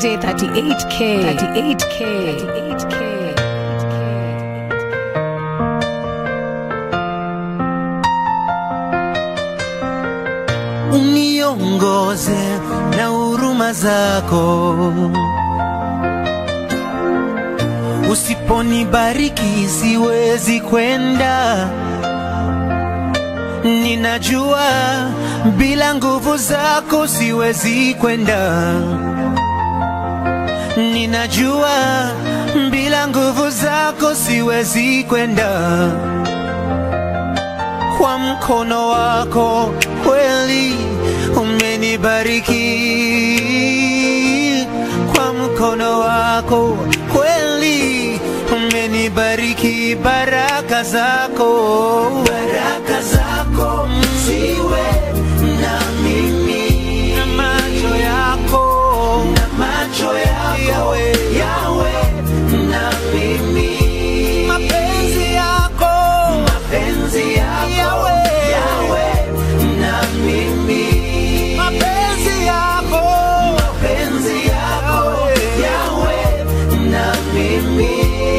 DJ 38K. 38K. 38K. uniongoze na huruma zako. Usiponibariki siwezi kwenda, ninajua bila nguvu zako siwezi kwenda, ninajua bila nguvu zako siwezi kwenda kwa mkono wako kweli umenibariki, kwa mkono wako kweli umenibariki, baraka zako, baraka zako ziwe na mimi, na macho yako, na macho yako yawe, yawe na mimi, mapenzi yako, mapenzi yako yawe, yawe na mimi, mapenzi yako, mapenzi yako yawe na mimi,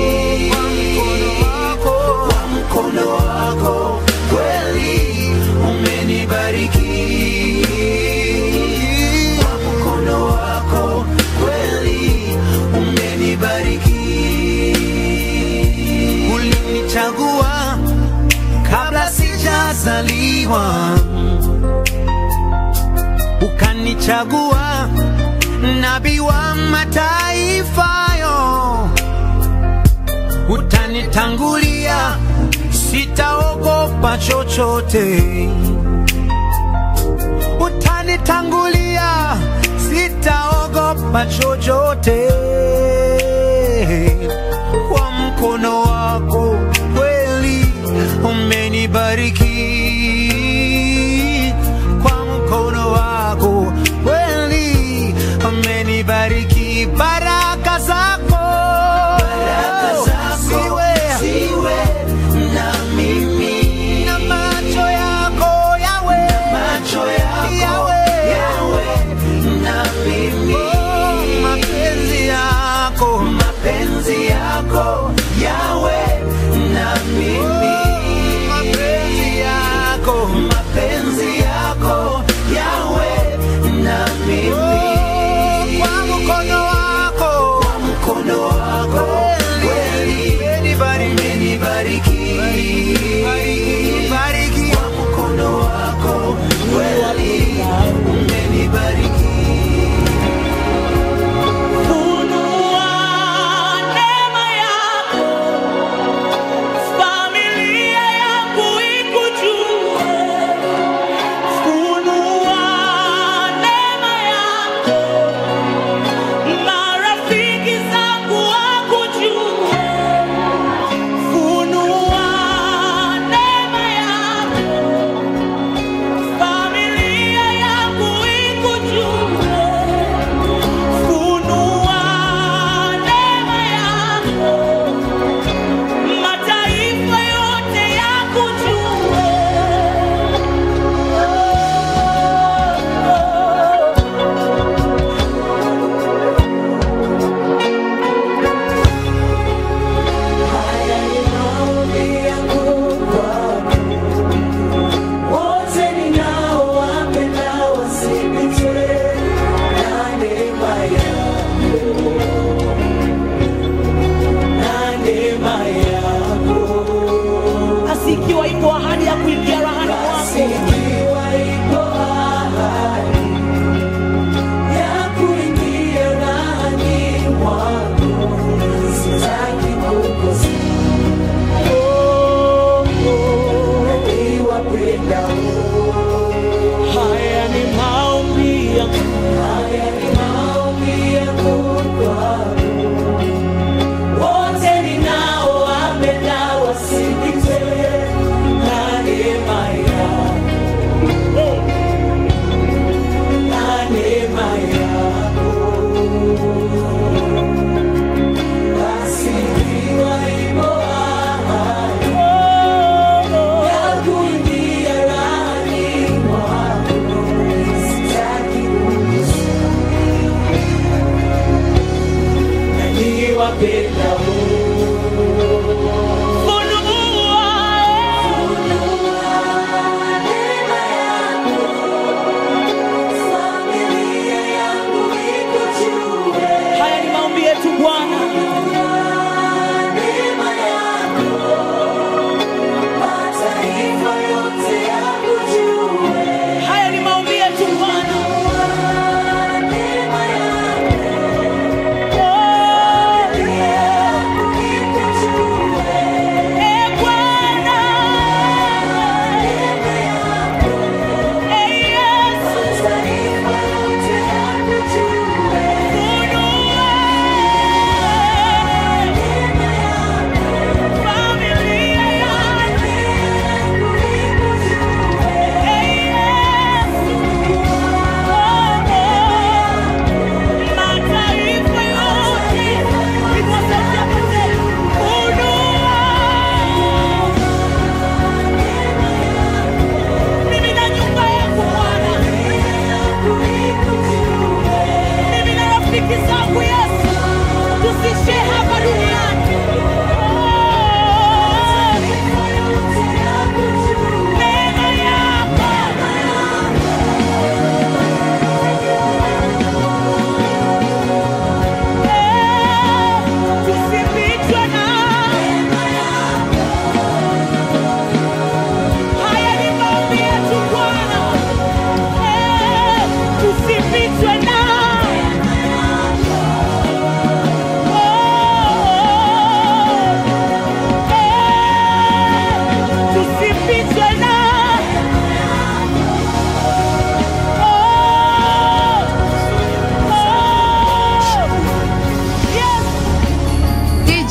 kwa mkono wako, kwa mkono wako kweli umenibariki, kwa mkono wako kweli umenibariki, ulinichagua kabla sijazaliwa, ukanichagua nabii wa mataifa yo, utanitangulia, sitaogopa chochote, utanitangulia, sitaogopa chochote kwa mkono wako kweli umenibariki, kwa mkono wako kweli umenibariki, baraka zako, baraka zako ziwe, ziwe na mimi, na macho yako yawe, macho yako yawe, yawe na mimi, oh, mapenzi yako, mapenzi yako yawe na mimi, mapenzi yako, mapenzi yako yawe na mimi, kwa mkono wako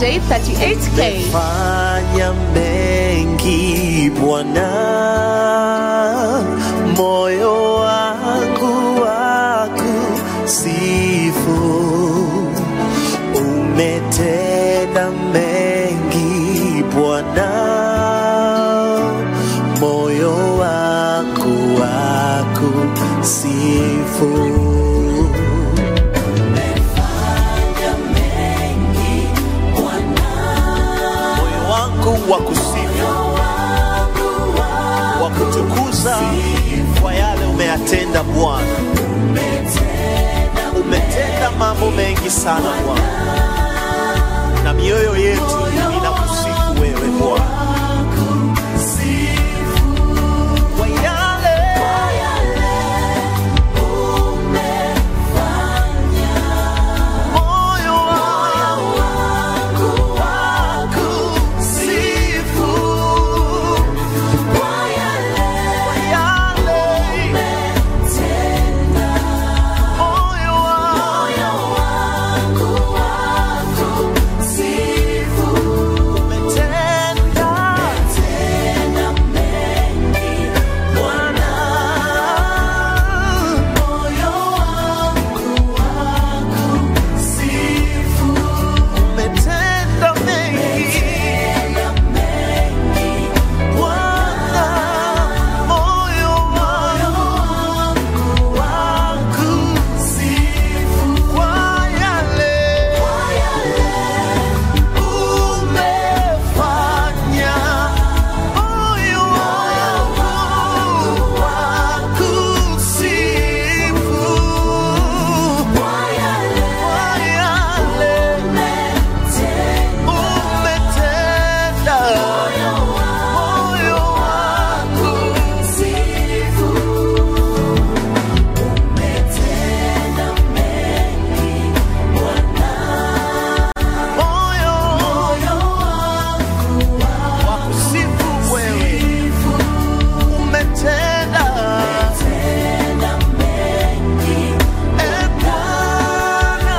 DJ 38K. fanya mengi Bwana, moyo wangu wakusifu. Umetenda mengi Bwana, moyo wangu wakusifu. moyo wangu wa kusifu wa kutukuza kwa yale umeyatenda Bwana. Umetenda mambo mengi sana Bwana, na mioyo yetu inakusifu wewe Bwana kwa yale moyo wangu wakusifu kwa yale moyo wangu umetenda Bwana, umetenda mengi Bwana, moyo wangu wakusifu kwa yale umefanya. Moyo wangu wakusifu kwa yale umetenda. Moyo wangu moyo wakusifu wewe umetenda E Bwana,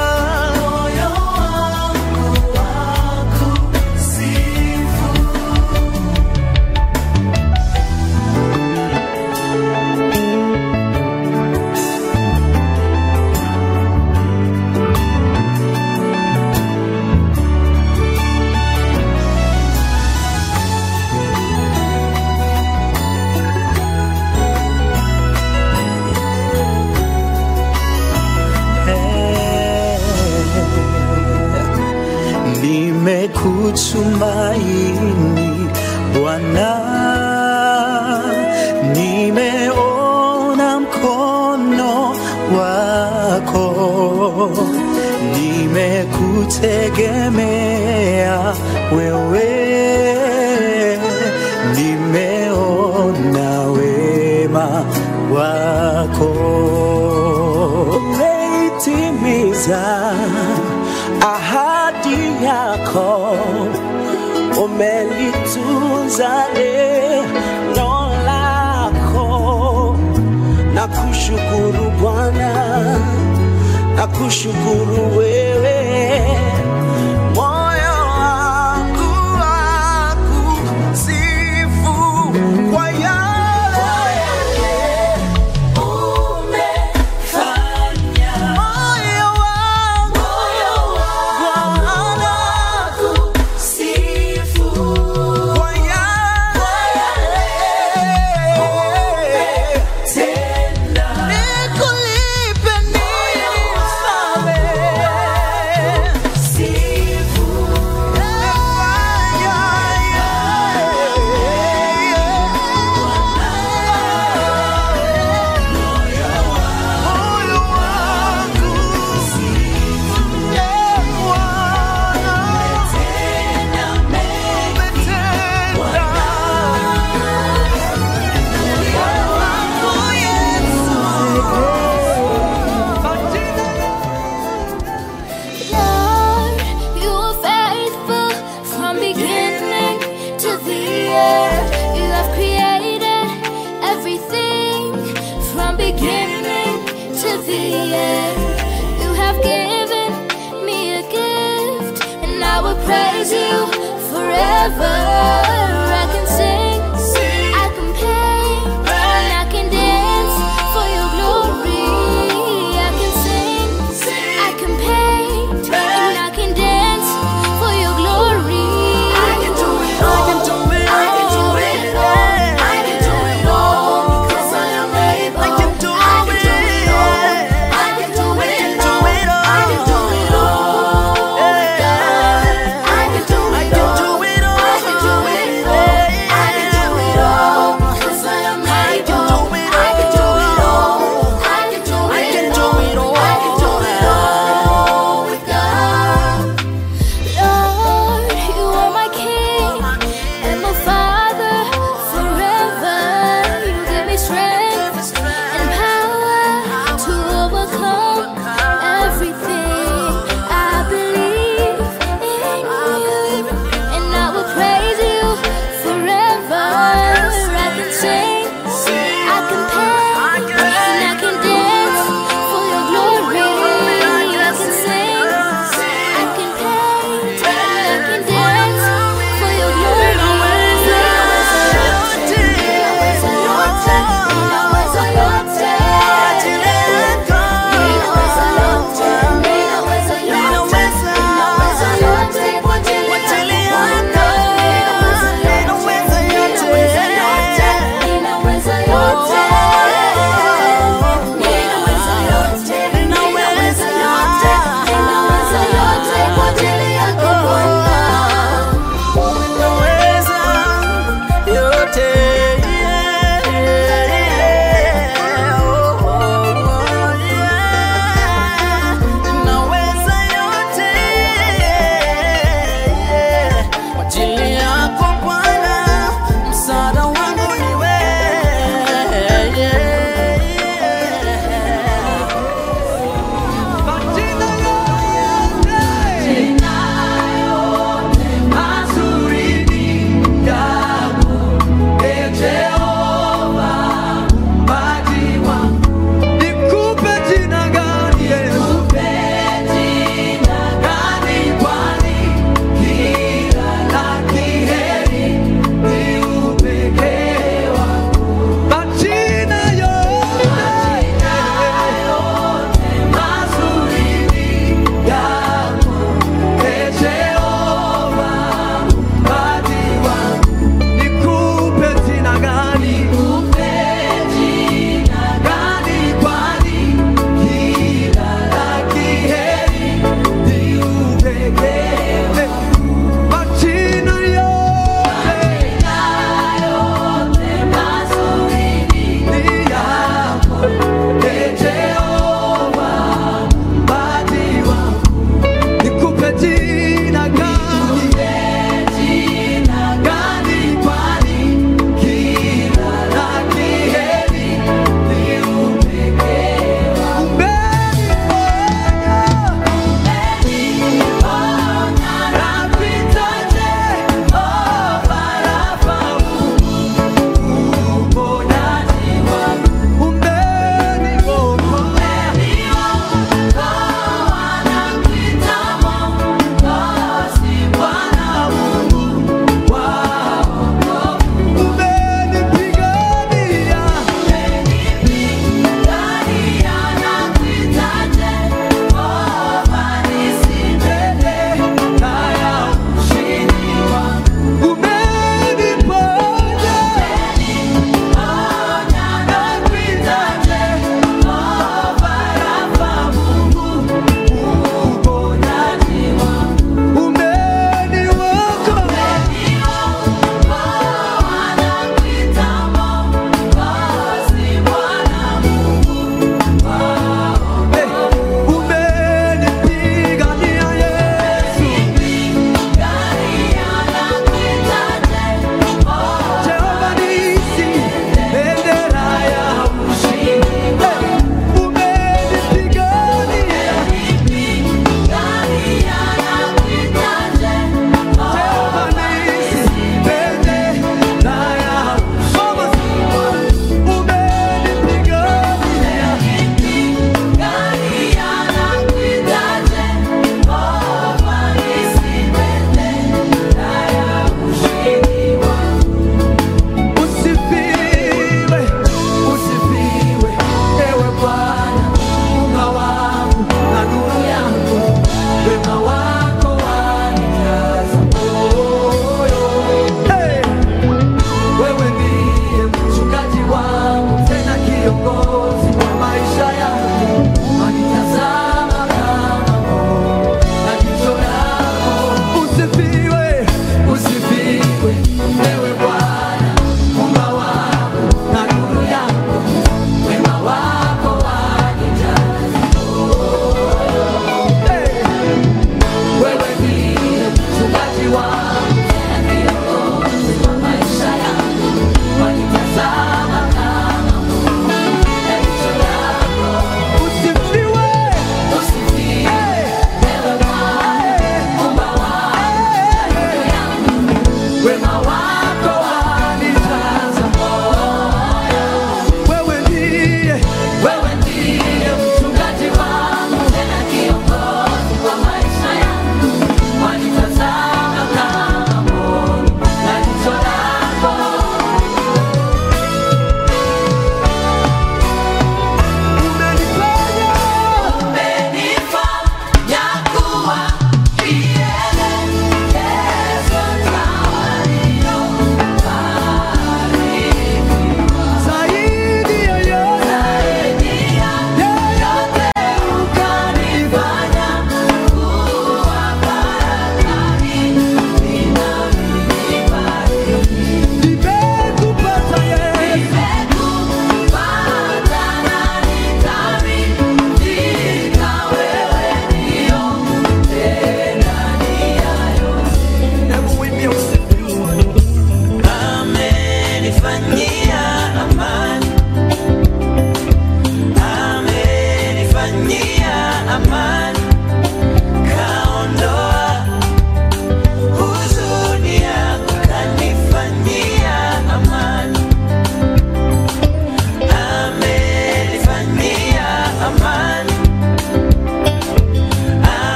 nimekutumaini Bwana, nimeona mkono wako, nimekutegemea wewe, nimeona wema wako umeitimiza ahadi yako, umelitunza neno lako. Na kushukuru Bwana, na kushukuru wewe, moyo wangu wakusifu kwa yale moyo wangu Bwana kwa yale nikulipe nini mfalme? praise you forever. I can sing, I can paint, and I can dance for your glory. I can sing, I can paint, and I can dance for your glory. I can do it all. I can do it all. I can do it all. I can do it all because I am able. I can do I can do it. it all. I can do it do all. it all. I can do it all. Yeah. I can do I it can all. do it all. I can do it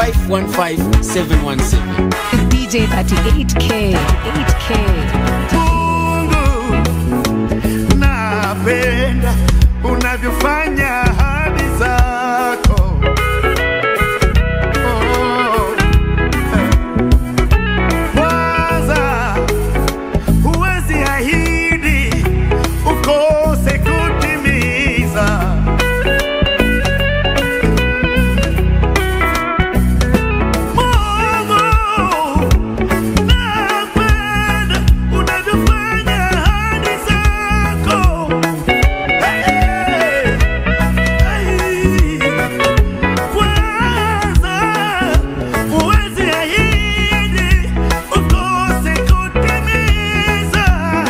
515717 DJ 38K. 38K. Mungu, napenda unavyofanya ahadi zako. Oh, eh. Kwanza huwezi ahidi ukose kutimiza. Mungu, napenda unavyofanya ahadi zako. Hey, hey. Kwanza huwezi ahidi ukose kutimiza.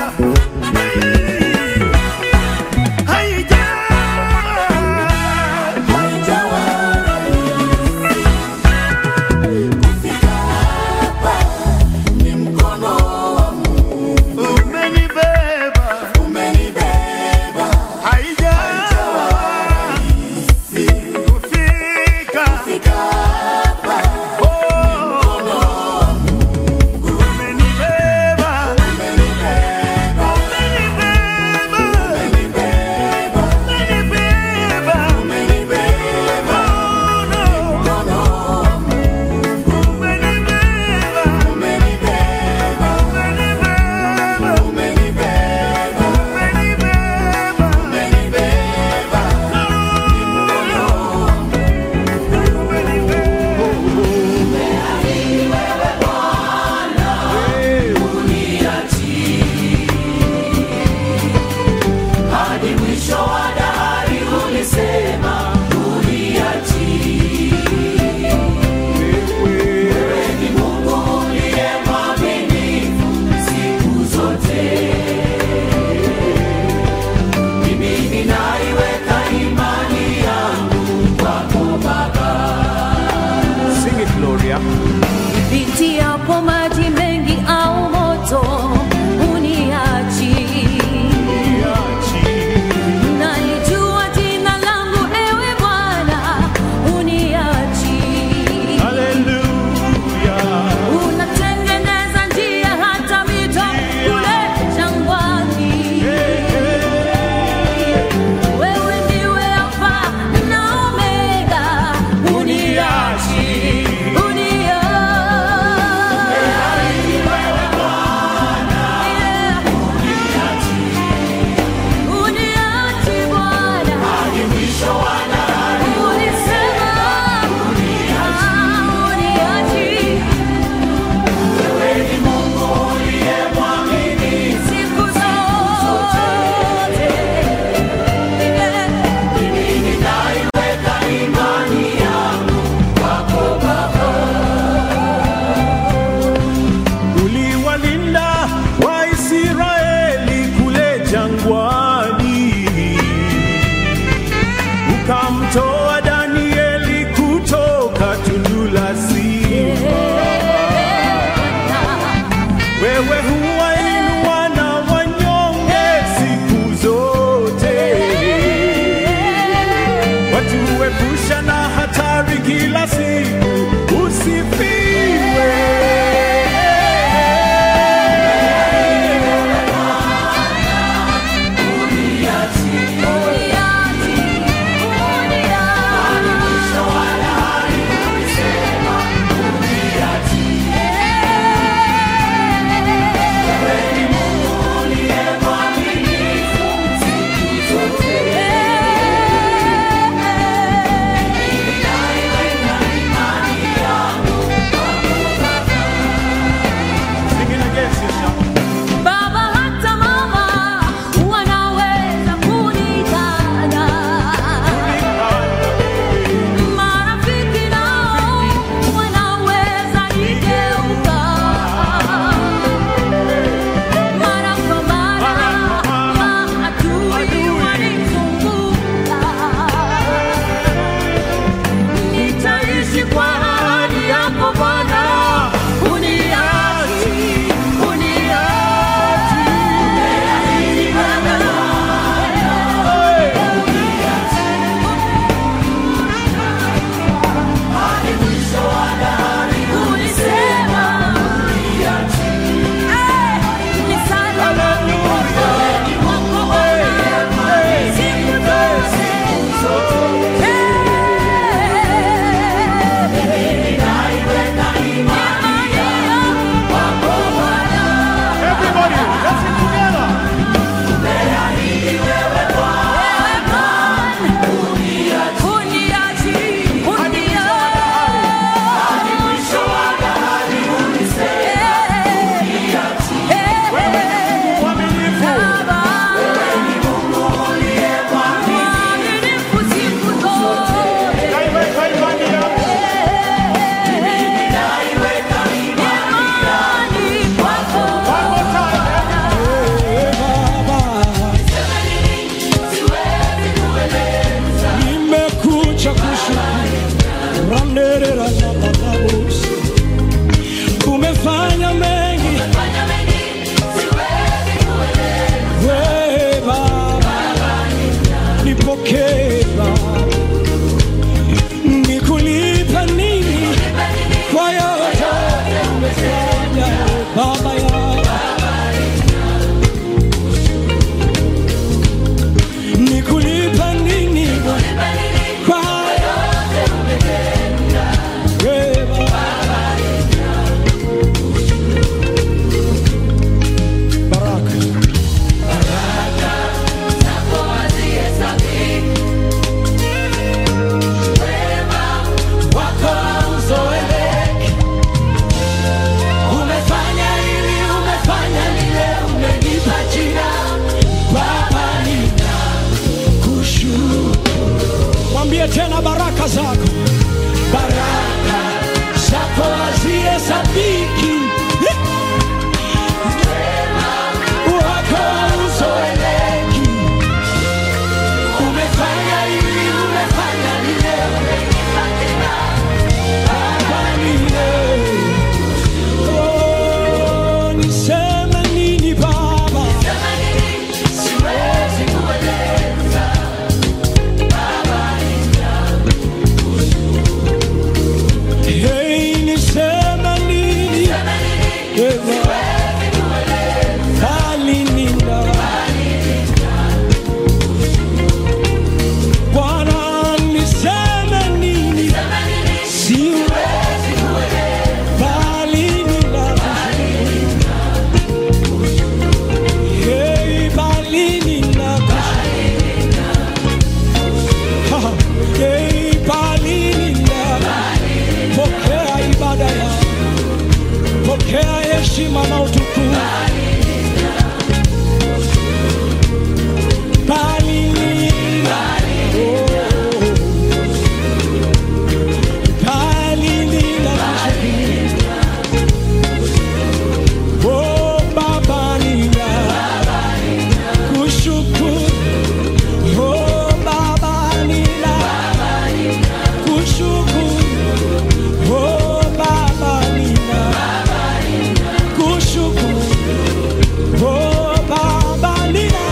Hey, haijawa umenibeba haijawa kufika Oh, umenibeba umenibeba umenibeba umenibeba Oh, no. umenibeba umenibeba Sing it, Gloria. Nipitiapo maji mengi au moto uniachi. Nalijua jina langu ewe Bwana uniachi. Hallelujah. Unatengeneza njia hata mito kule jangwani. Wewe ndiwe Alfa na Omega, uniachi, uniachi. Yeah. Uniachi Bwana. Ulisema, ah, uniachi. Siku zote. Yeah. uliwalinda Waisraeli kule jangwani, ukamtoa Danieli kutoka tundu la simba. Wewe huwainua na wanyonge siku zote, watuepusha na hatari kila siku. Usifiwe. Sing it again, sister. Baba hata mama wanaweza kuniacha. baraka zako, baraka zako hazihesabiki, wako uzoeleki. Umefanya hili, umefanya lile, Baba lile. Oh, niseme nini Baba? Hey, niseme nini? Baba, bali nina. Bwana, niseme nini? Siwezi bali nina. Hey, bali nina. Ha, hey, bali nina. Pokea ibada ya pokea heshima na utukufu. Bali nina. Oh. Bali nina. Oh, Baba nina. Kushukuru. Oh, Baba nina. Kushukuru. Oh Baba nina kushukuru. Oh Baba nina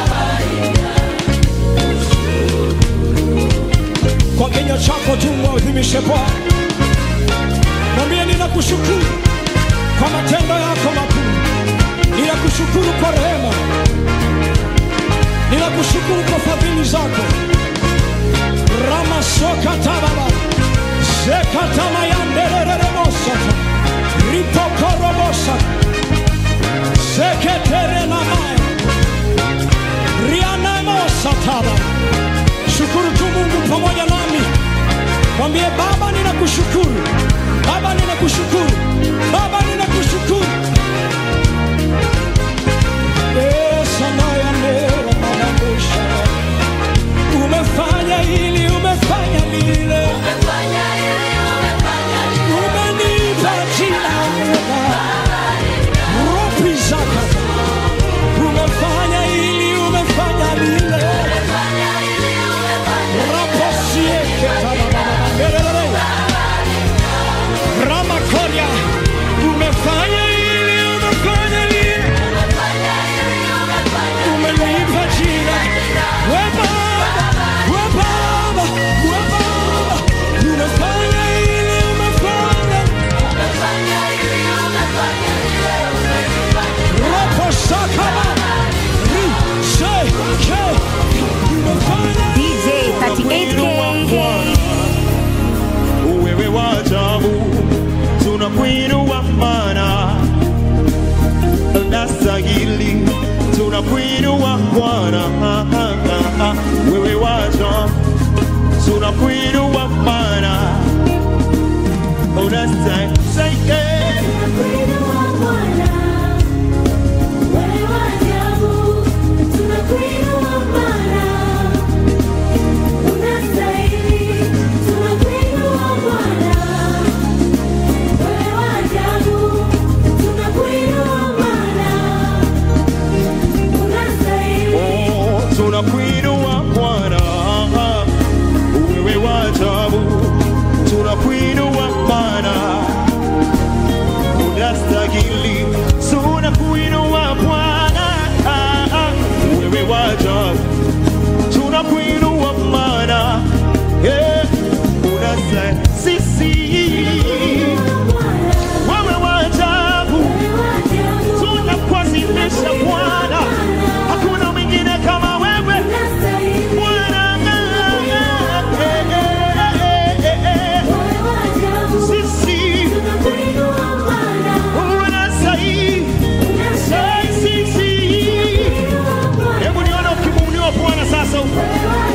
kwa kinywa chako tu mwadhimishe Bwana, mwambie ninakushukuru kwa matendo yako makuu, ninakushukuru kwa rehema, ninakushukuru kwa fadhili zako. Ramasoka tababa Zekatama yanderereremosata ripokorobosa seketerenamaya rianamosataba shukuru tu Mungu pamoja nami, mwambie Baba, ninakushukuru Baba, ninakushukuru Baba, ninakushukuru esanayanderamanabosha umefanya hili, umefanya lile, umenipa jina ropi zaka, umefanya hili, umefanya lile, raposieke tarababababelelele. Ramakoria, umefanya hili, umefanya lile, umenipa jina we Baba, we Baba, we Baba, umefanya hili, umefanya Ropo sakaba, ri, se, ke, umefanya DJ 38K. wewe wa ajabu, tunakuinua mana unastahili, tunakuinua Bwana, wewe wa ajabu, tunakuinua mana unastahili. Oh, tunakuinua Bwana, wewe wa ajabu, tunakuinua Bwana, unastahili, tunakuinua Bwana, wewe wa ajabu, tunakuinua Bwana, eh, unastahili, sisi wewe wa ajabu, tunakuadhimisha Bwana, hakuna mwingine kama wewe Bwana, eh, eh, eh, eh, eh. sisi unastahili, sisi Hebu nione ukimumuliwa Bwana sasa.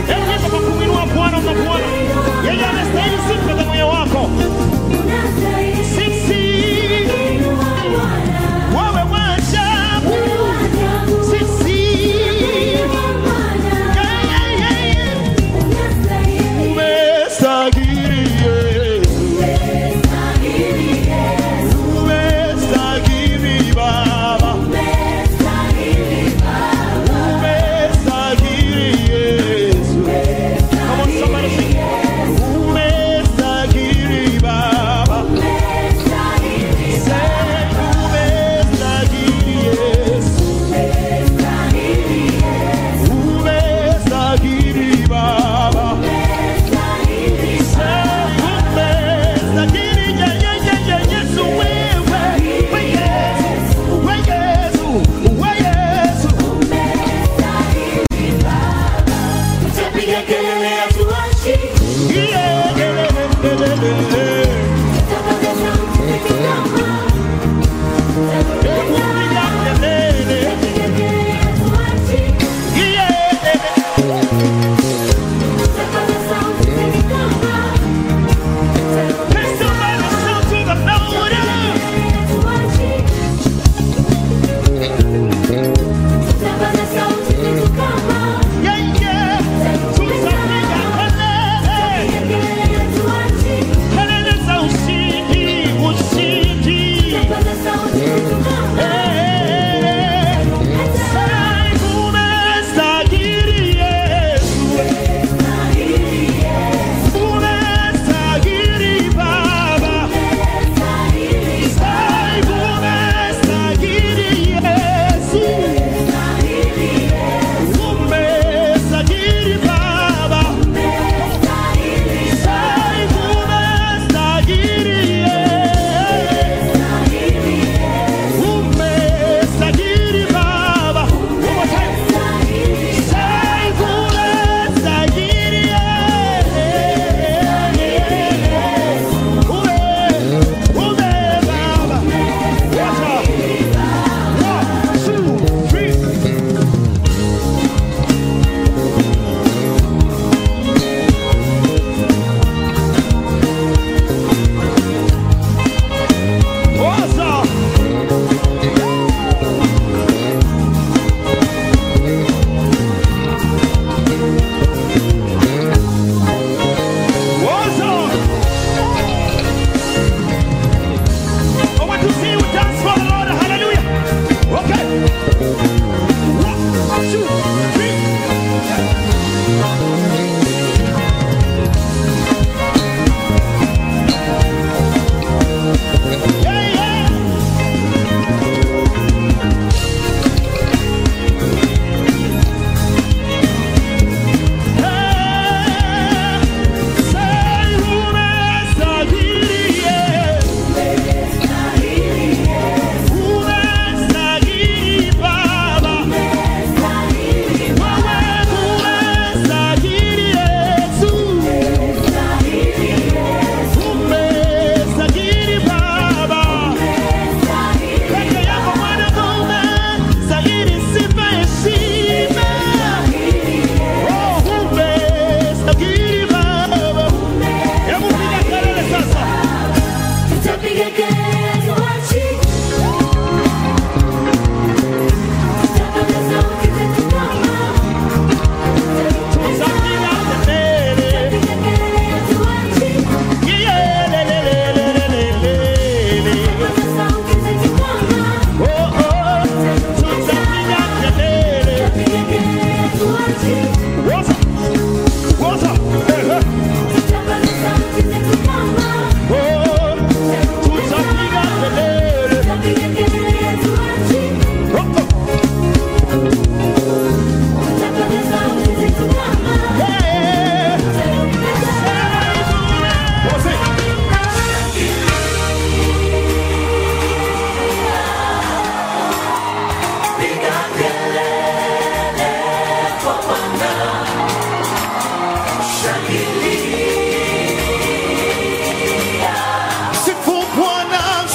Sifu Bwana,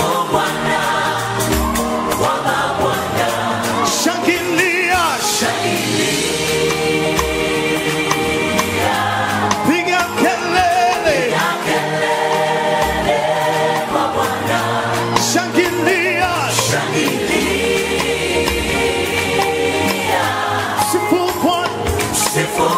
shangilia, piga kelele, shangilia, sifu Bwana,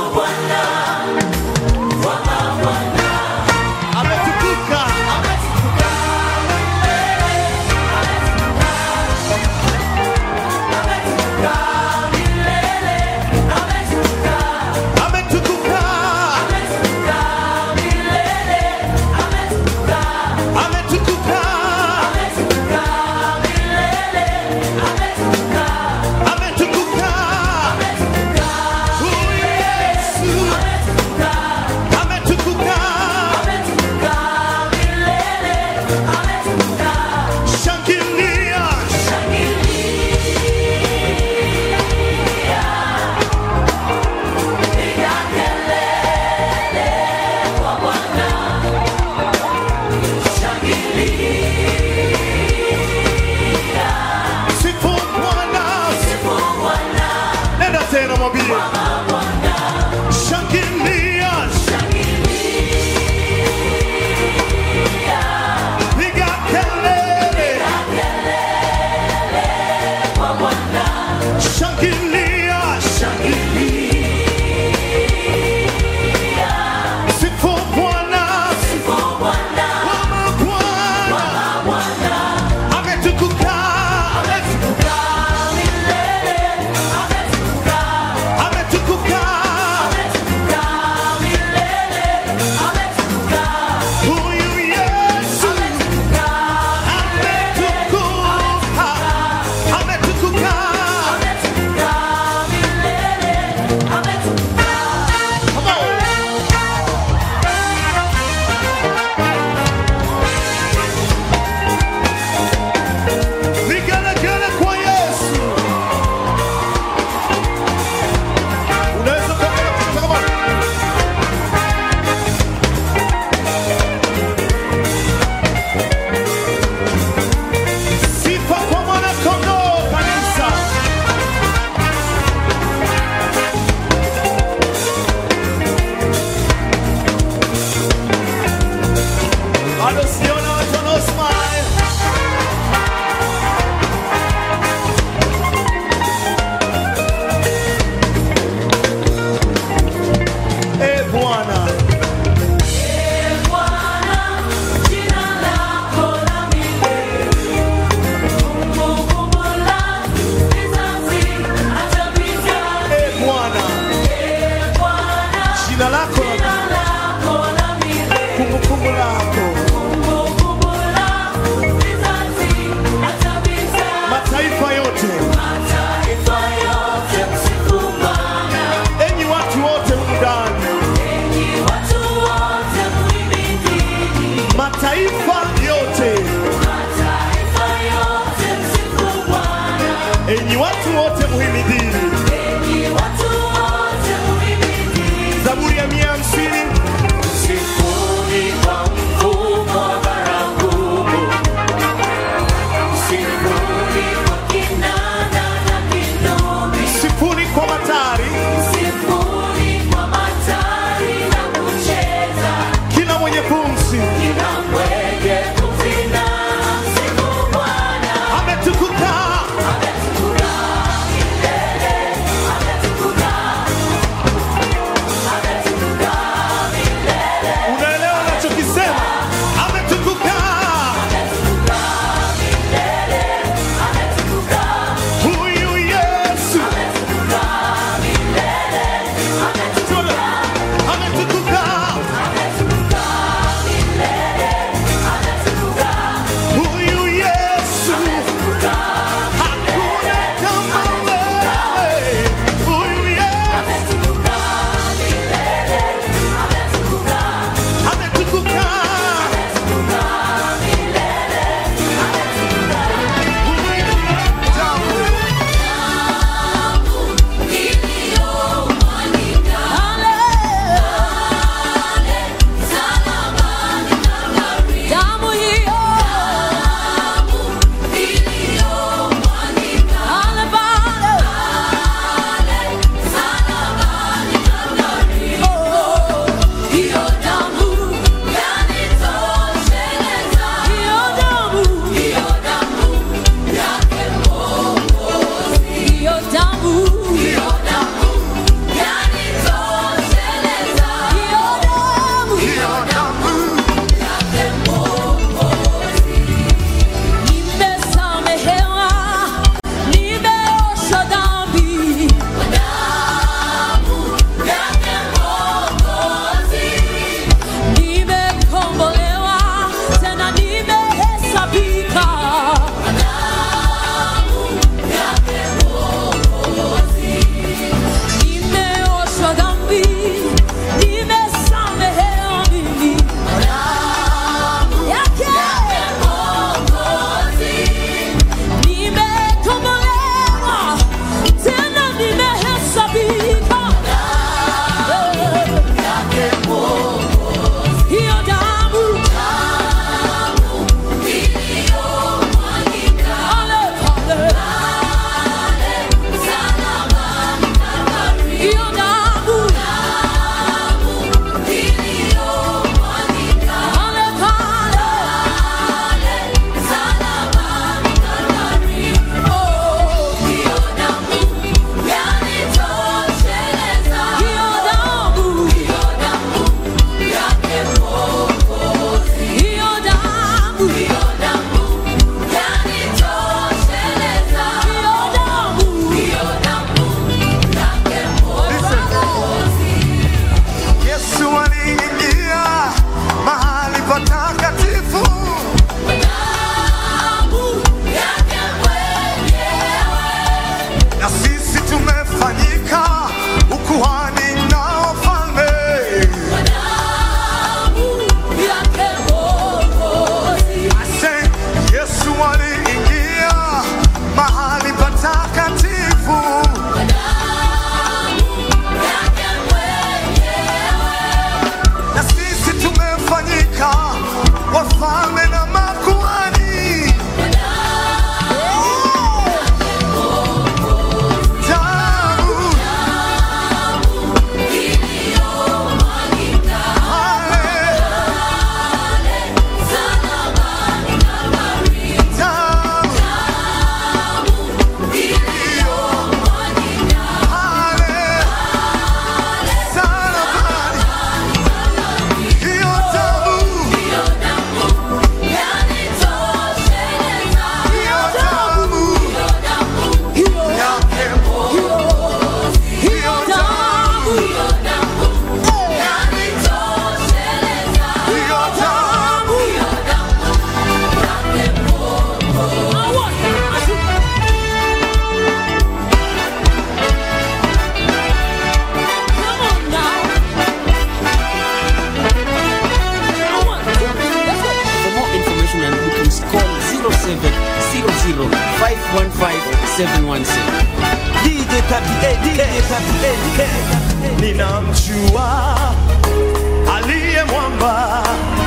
716. DJ 38K, DJ 38K. Ninamjua aliye mwamba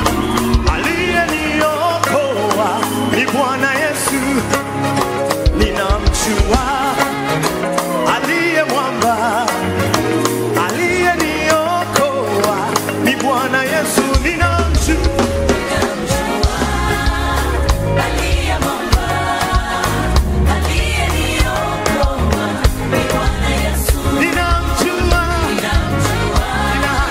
aliyeniokoa ni Bwana Yesu. Ninamjua aliye mwamba aliyeniokoa ni Bwana Yesu. Ninamjua ninamjua nina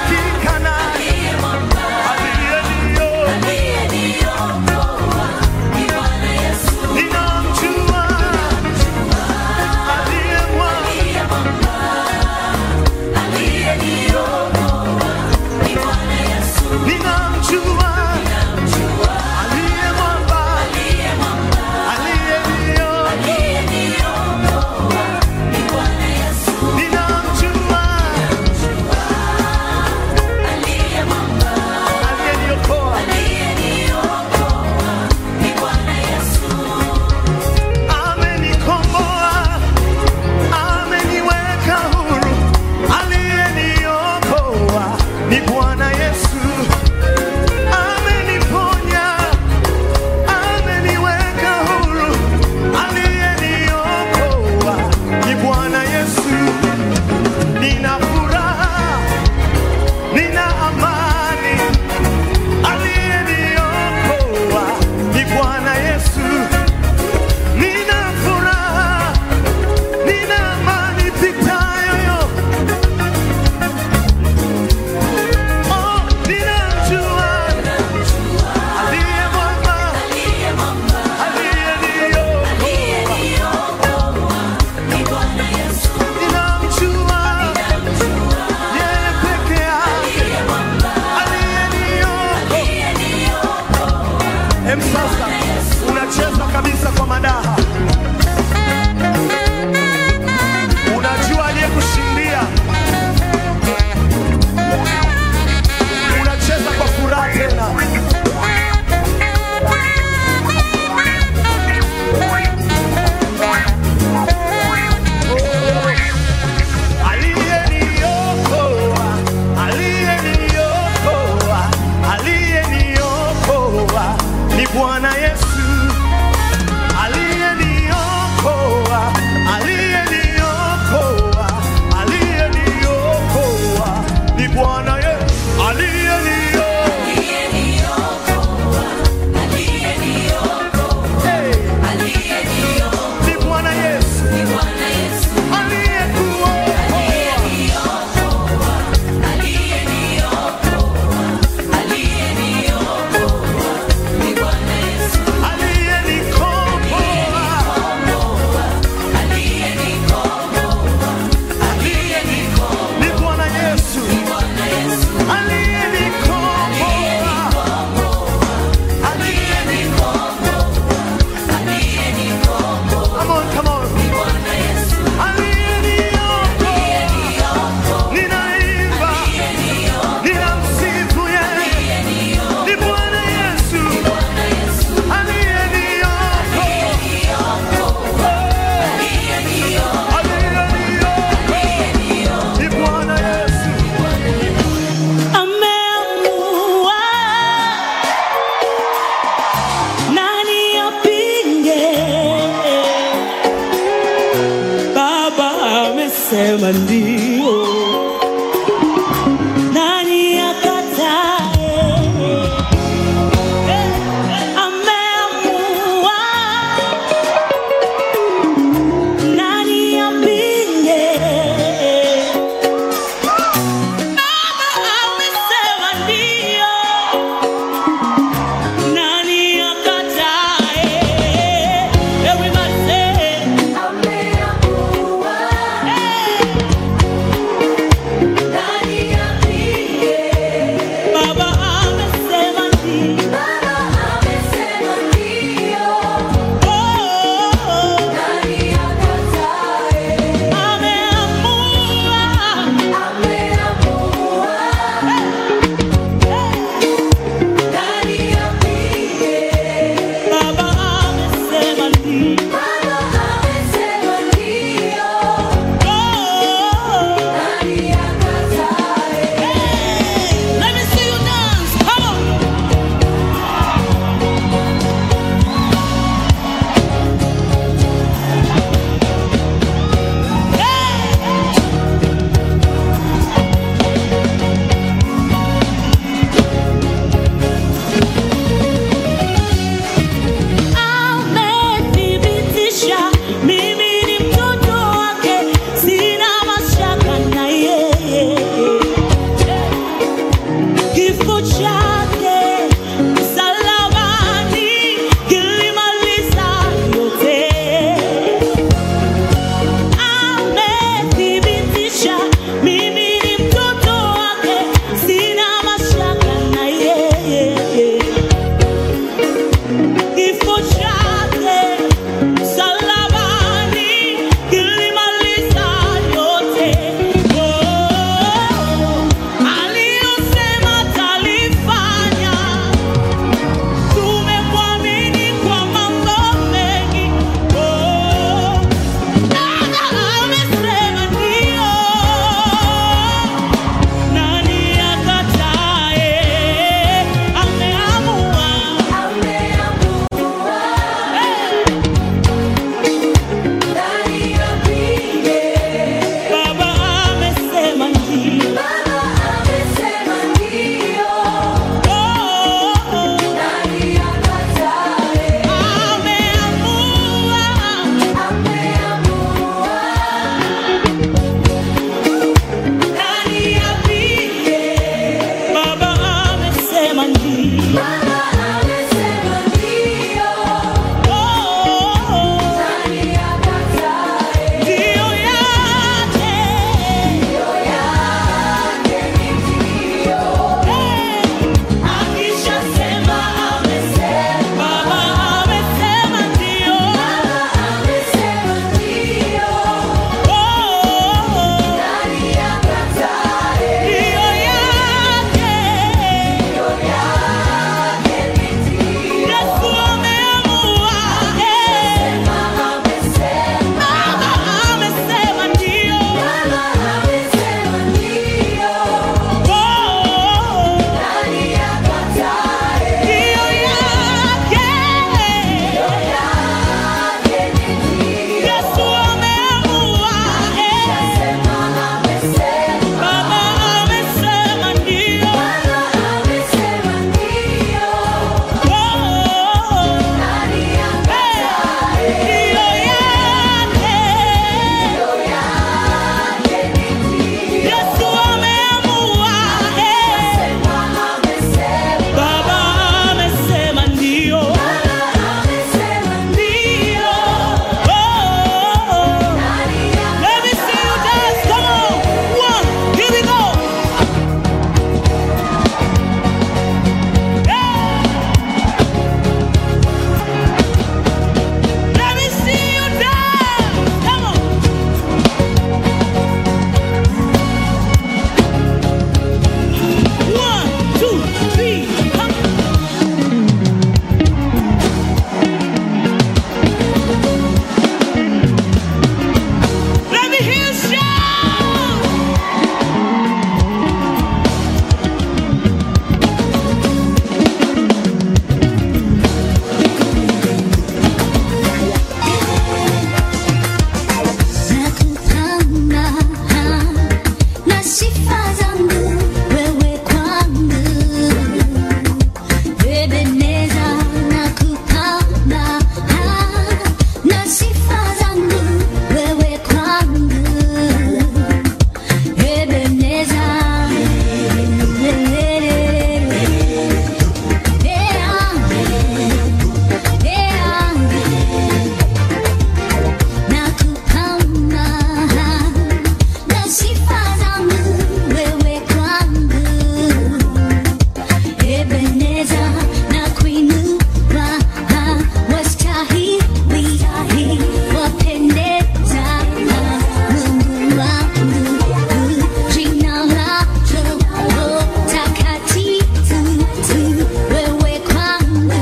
sifa zangu wewe kwangu Ebeneza na kupamba na sifa zangu wewe kwangu Ebeneza na kupamba na sifa zangu wewe kwangu Ebeneza na kuinua wastahili wapendeza Mungu wangu jina lako takatifu tu wewe kwangu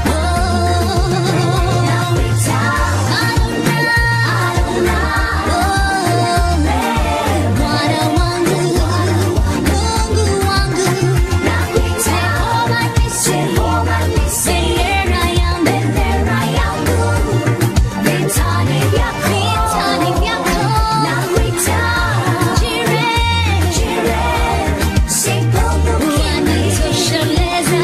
Bwana wangu Mungu wangu Jehova nisi bendera yangu vitani vyako Jireh, unanitosheleza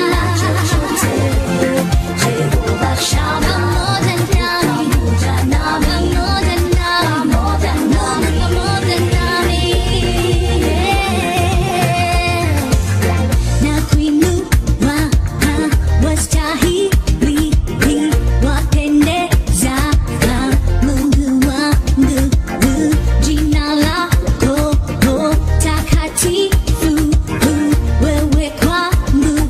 Jehova Shama pamoja nami, pamoja nami, pamoja nami. Na kuinua wastahili wapendeza Mungu wangu jina lako takatifu wewe kwangu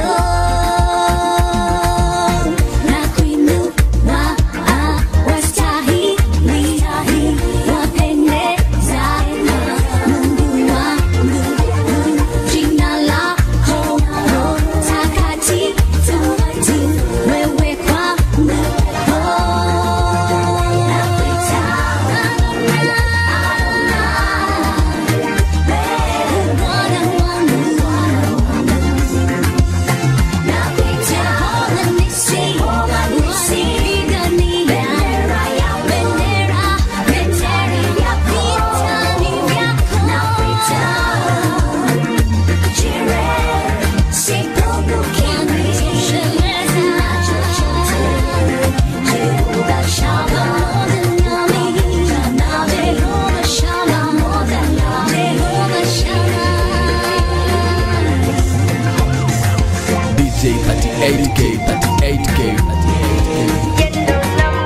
na kuinua wastahili wapendeza Mungu wangu jina lako takatifu wewe kwangu Bwana wangu DJ 38K, 38K, 38K.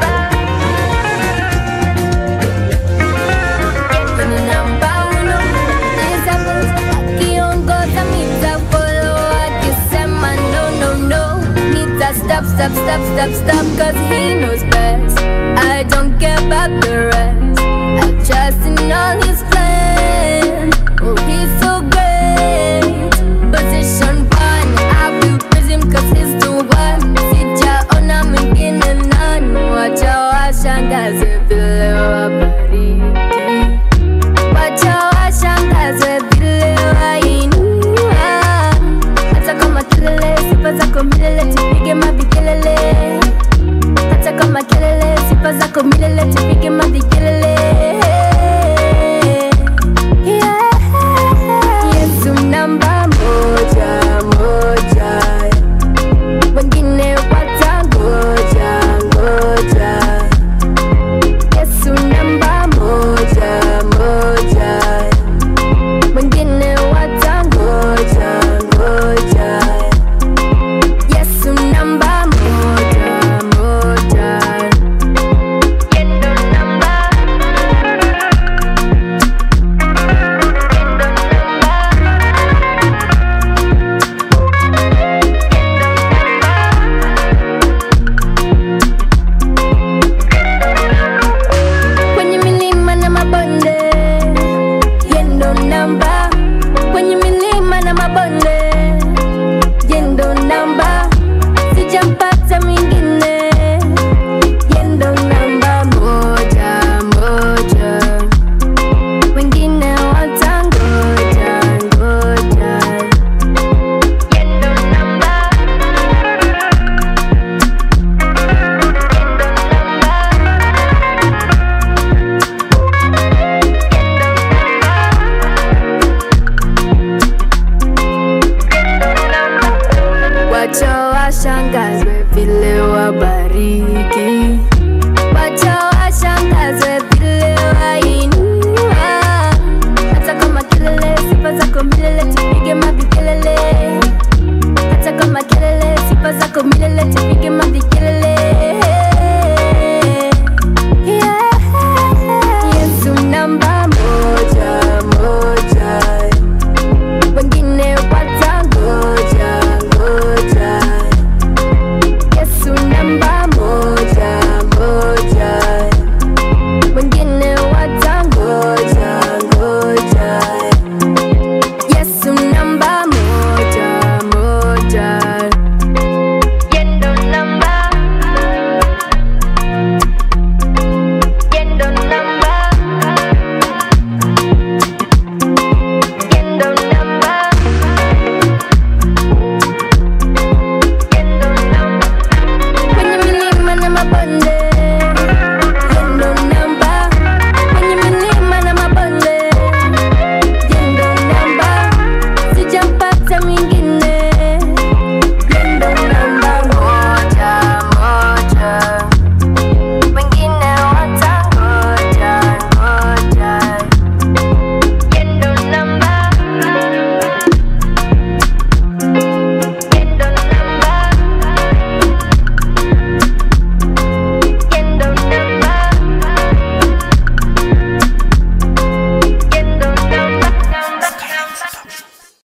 Stop, stop, stop, stop, stop, cause he knows best. I don't care about the rest. I trust in all his plan. Oh, he's so great. Position one, I will praise him cause he's the one. Sijaona mwingine nani, wacha washangaze vile wabariki. Wacha washangaze vile wainua. Hata kama kelele, sifa zako milele, tupige mavikelele. Hata kama kelele, sifa zako milele, tupige mavikelele. Yeah. glory.